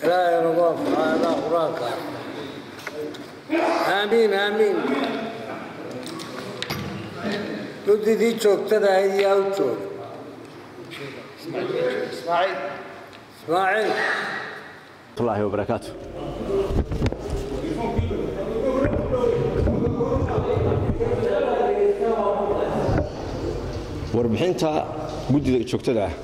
ilaahay nagu anfacaada qur-aanka aamiin aamiin guddidii joogtada ahayd yaa u jooga ismaaciil الله وبركاته warbixinta guddida joogtada ah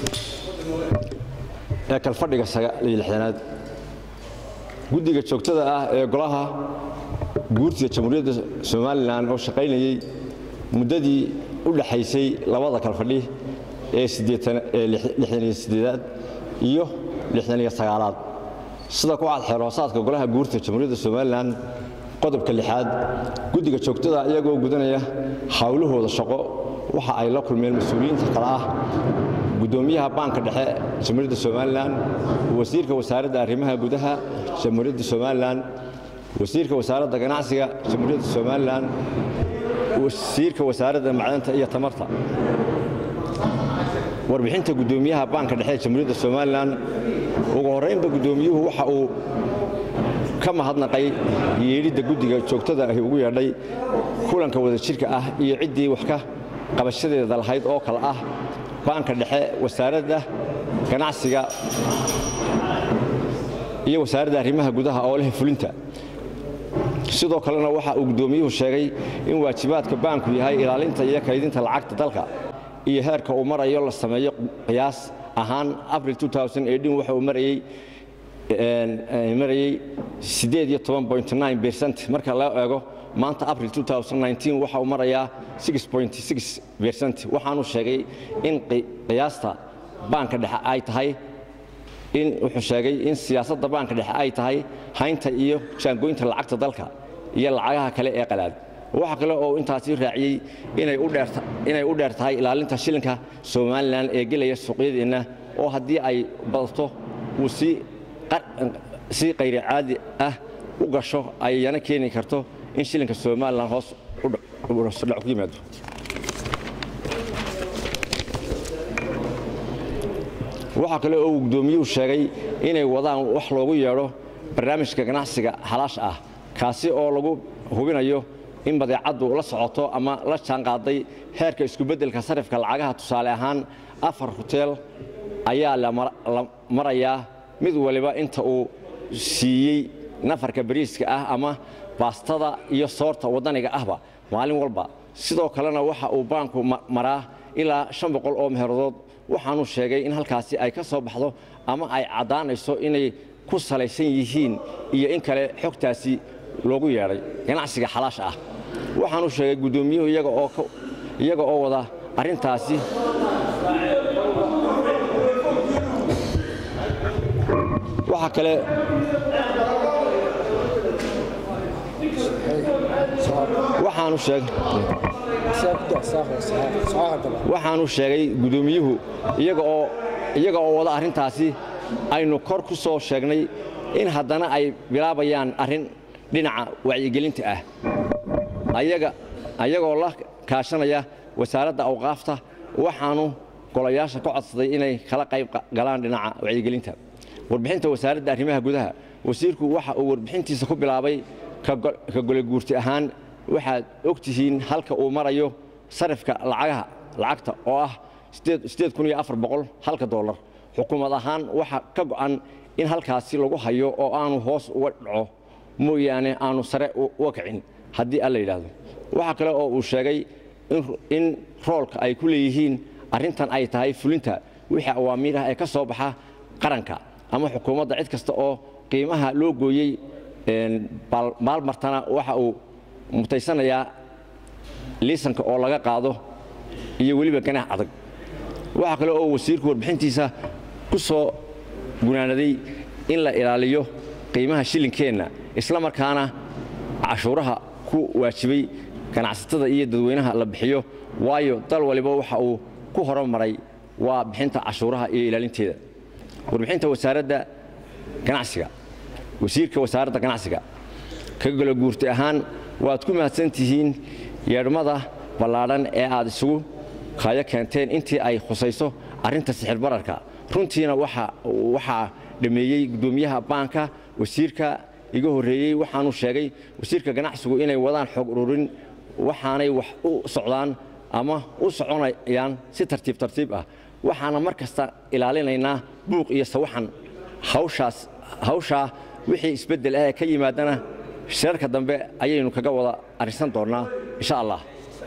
ee kalfadhiga aad guddiga joogtada ah ee golaha guurtida jamhuuriyadda somalilan oo shaqaynayey muddadii u dhaxaysay labada kalfadhi ee aad iyo aad sida ku cad xeerhoosaadka golaha guurta jamhuuriyadda somalilan qodobka lixaad guddiga joogtada iyagoo gudanaya hawlahooda shaqo waxa ay la kulmeen mas-uuliyiinta kale ah guddoomiyaha baanka dhexe jamhuuriyadda somalilan wasiirka wasaaradda arrimaha gudaha jamhuuriyadda somalilan wasiirka wasaaradda ganacsiga jamhuuriyadda somalilan wasiirka wasaaradda macdanta iyo tamarta warbixinta guddoomiyaha baanka dhexe ee jamhuuriyadda somalilan ugu horraynba guddoomiyuhu waxa uu ka mahadnaqay yeedhidda guddiga joogtada ahi ugu yeedhay kulanka wadajirka ah iyo ciddii wax ka qabashadeeda lahayd oo kale ah baanka dhexe wasaaradda ganacsiga iyo wasaaradda arrimaha gudaha oo leh fulinta sidoo kalena waxa uu guddoomiyuhu sheegay in waajibaadka baanku yahay ilaalinta iyo kaydinta lacagta dalka iyo heerka uu marayo la sameeyo qiyaas ahaan abril waxa uu marayey marayey bercent marka loo eego maanta abril waxa uu marayaa bercent waxaanu sheegay in qiyaasta baanka dhexe ay tahay in wuxuu sheegay in siyaasadda baanka dhexe ay tahay haynta iyo jaangoynta lacagta dalka iyo lacagaha kale ee qalaad waxa kale oo intaasi raaciyey inay u dheer tahay ilaalinta shilinka somalilan ee gelaya suuqyadeenna oo haddii ay badato uu si qayri caadi ah u gasho ayana keeni karto in shilinka somalilan hoos dhac ku yimaado waxaa kale oo uu guddoomiyuhu sheegay inay wadaan wax loogu yeedho barnaamijka ganacsiga xalaash ah kaasi oo lagu hubinayo in badeecaddu la socoto ama la jaanqaaday heerka iskubeddelka sarifka lacagaha tusaale ahaan afar huteel ayaa la marayaa mid waliba inta uu siiyey nafarka bariiska ah ama baastada iyo soorta waddaniga ahba maalin walba sidoo kalena waxa uu baanku maraa ilaa shan boqol oo meheeradood waxaanu sheegay in halkaasi ay ka soo baxdo ama ay caddaanayso inay ku salaysan yihiin iyo in kale xogtaasi loogu yeedhay ganacsiga xalaash ah waxaanu sheegay guddoomiyuhu iyaga oo wada arrintaasi waxaa kale waxaanu sheegay guddoomiyuhu iyaga oo wada arrintaasi aynu kor ku soo sheegnay in haddana ay bilaabayaan arrin dhinaca wacyigelinta ah ayagoo la kaashanaya wasaaradda awqaafta waxaanu golayaasha ka codsaday inay kala qayb galaan dhinaca wacyigelinta warbixinta wasaaradda arrimaha gudaha wasiirku waxa uu warbixintiisa ku bilaabay ka goleguurti ahaan waxaad og tihiin halka uu marayo sarifka lacagaha lacagta oo ah halka dolar xukuumad ahaan waxa ka go'an in halkaasi lagu hayo oo aanu hoos uga dhaco mooyaane aanu sare uga kicin haddii alla yidhaahdo waxaa kale oo uu sheegay in roolka ay ku leeyihiin arrintan ay tahay fulinta wixii awaamiirah ee ka soo baxa qaranka ama xukuumadda cid kasta oo qiimaha loo gooyey maalmartana waxa uu mutaysanayaa liisanka oo laga qaado iyo weliba ganax adag waxaa kale oo wasiirku warbixintiisa ku soo gunaanaday in la ilaaliyo qiimaha shilinkeenna isla markaana cashuuraha ku waajibay ganacsatada iyo dadweynaha la bixiyo waayo dal waliba waxa uu ku horumaray waa bixinta cashuuraha iyo ilaalinteeda warbixinta wasaaradda ganacsiga wasiirka wasaaradda ganacsiga ka golo guurti ahaan waad ku mahadsan tihiin yeedhmada ballaadhan ee aad isugu kaayo keenteen intii ay khusayso arrinta sixir bararka runtiina waxaa dhameeyey gudoomiyaha baanka wasiirka iga horreeyey waxaanu sheegay wasiirka ganacsigu inay wadaan xoog ururin waxaanay wax u socdaan ama u soconayaan si tartiib tartiib ah waxaana mar kasta ilaalinaynaa buuq iyo sawaxan hawshaa wixii isbeddel ah ee ka yimaadana shirarka dambe ayaynu kaga wada arrinsan doonnaa insha allah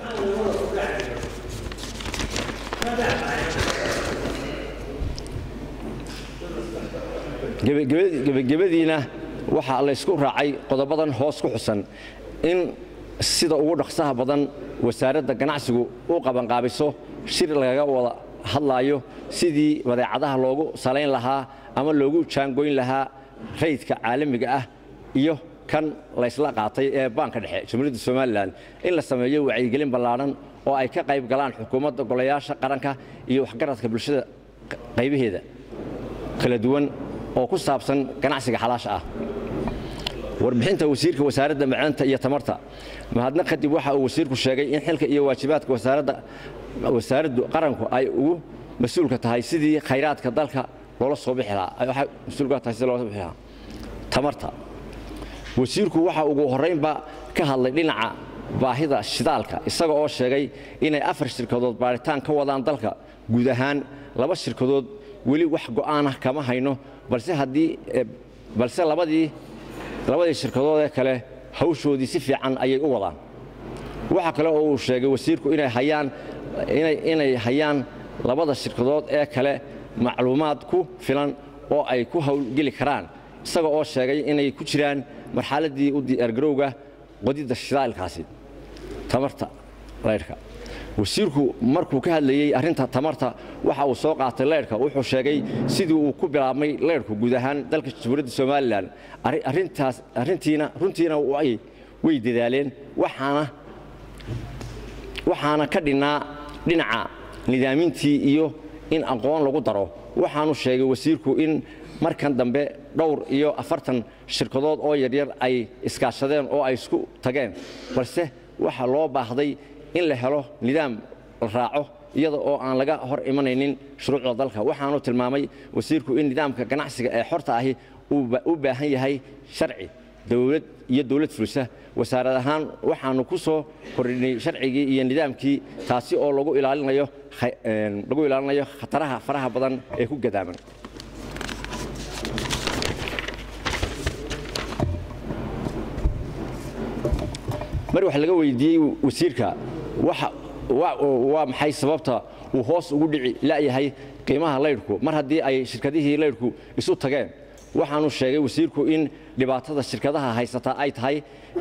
gebagabadiina waxaa laysku raacay qodobadan hoos ku xusan in sida ugu dhaqsaha badan wasaaradda ganacsigu u qabanqaabiso shir lagaga wada hadlaayo sidii badeecadaha loogu salayn lahaa ama loogu jaangoyn lahaa raydka caalamiga ah iyo kan laysla qaatay ee baanka dhexe jamhuuriyadda somalilan in la sameeyo wacyigelin ballaadhan oo ay ka qayb galaan xukuumadda golayaasha qaranka iyo waxgaradka bulshada qaybaheeda kala duwan oo ku saabsan ganacsiga xalaasha ah warbixinta wasiirka wasaaradda macdanta iyo tamarta mahadnaq kadib waxa uu wasiirku sheegay in xilka iyo waajibaadka wasaaraddu qaranku ay ugu mas-uulka tahay sidii khayraadka dalka loola soo bixi lahaa mas-uulka tahay sidii loola soo bixi lahaa tamarta wasiirku waxa ugu horraynba ka hadlay dhinaca baahida shidaalka isaga oo sheegay inay afar shirkadood baaritaan ka wadaan dalka guud ahaan laba shirkadood weli wax go'aanah kama hayno balse haddii balse labadii labadii shirkadood ee kale hawshoodii si fiican ayay u wadaan waxaa kale oo uu sheegay wasiirku inay hayaan inay hayaan labada shirkadood ee kale macluumaad ku filan oo ay ku howlgeli karaan isaga oo sheegay inay ku jiraan marxaladdii u diyaargarowga qodidda shidaalkaasi tamarta laydhka wasiirku markuu ka hadlayey arrinta tamarta waxa uu soo qaatay leydhka wuxuu sheegay sidii uu ku bilaabmay leydhku guud ahaan dalka jamhuuriyadda somalilan arrintaas arrintiina runtiina way dadaaleen waxaana waxaana ka dhinnaa dhinaca nidaamintii iyo in aqoon lagu daro waxaanu sheegay wasiirku in markan dambe dhowr iyo afartan shirkadood oo yaryar ay iskaashadeen oo ay isku tageen balse waxaa loo baahday in la helo nidaam la raaco iyada oo aan laga hor imanaynin shuruucda dalka waxaanu tilmaamay wasiirku in nidaamka ganacsiga ee xorta ahi u baahan yahay sharci dowlad iyo dowlad fulisa wasaarad ahaan waxaanu ku soo kordhinay sharcigii iyo nidaamkii taasi oo lagu ilaalinayo lagu ilaalinayo khataraha faraha badan ee ku gadaaman mar wax laga weydiiyey wasiirka waa maxay sababta uu hoos ugu dhici la'yahay qiimaha laydhku mar haddii ay shirkadihii laydhku isu tageen waxaanu sheegay wasiirku in dhibaatada shirkadaha haysata ay tahay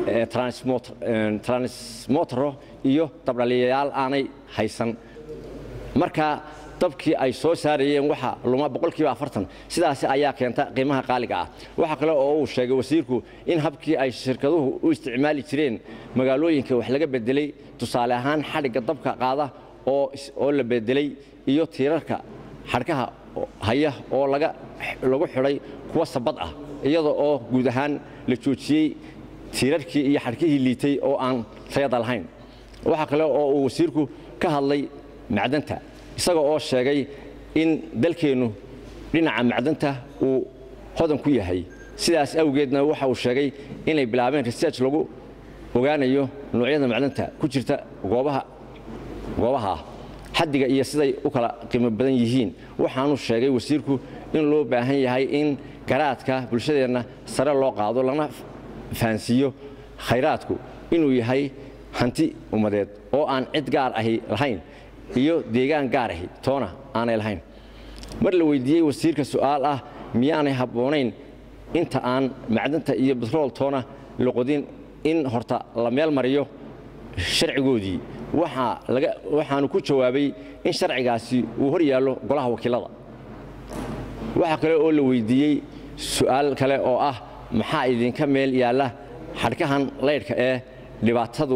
transmotero iyo dabdhaliyayaal aanay haysan marka dabkii ay soo saarayeen waxa luma boqolkiiba afartan sidaasi ayaa keenta qiimaha qaaliga ah waxaa kale oo uu sheegay wasiirku in habkii ay shirkaduhu u isticmaali jireen magaalooyinka wax laga bedelay tusaale ahaan xadhigga dabka qaada oo la bedelay iyo tiirarka xadhkaha haya oo lagu xidhay kuwa sabad ah iyada oo guud ahaan la joojiyey tiirarkii iyo xadhkihii liitay oo aan tayada lahayn waxaa kale oo uu wasiirku ka hadlay macdanta isaga oo sheegay in dalkeennu dhinaca macdanta uu hodan ku yahay sidaas awgeedna waxa uu sheegay inay bilaabeen research lagu ogaanayo noocyada macdanta ku jirta goobaha goobaha ah xaddiga iyo siday u kala qiimo badan yihiin waxaanu sheegay wasiirku in loo baahan yahay in garaadka bulshadeenna sare loo qaado lana fahansiiyo khayraadku inuu yahay hanti ummadeed oo aan cid gaar ahi lahayn iyo deegaan gaar ahi toona aanay lahayn mar la weydiiyey wasiirka su'aal ah miyaanay habboonayn inta aan macdanta iyo batrool toona la qodin in horta la meel mariyo sharcigoodii waxaanu ku jawaabay in sharcigaasi uu hor yaallo golaha wakiilada waxaa kale oo la weydiiyey su'aal kale oo ah maxaa idinka meel yaalla xadhkahan laydhka ee dhibaatadu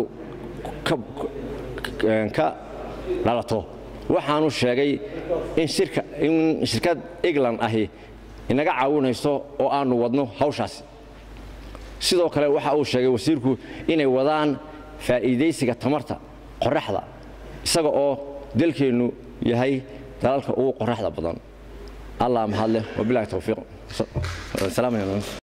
ka dhalato waxaanu sheegay in shirkad england ahi inaga caawinayso oo aanu wadno hawshaasi sidoo kale waxa uu sheegay wasiirku inay wadaan faa'iidaysiga tamarta qoraxda isaga oo dalkeennu yahay dalalka ugu qoraxda badan allah mahadleh wabilahi towfiiq salaam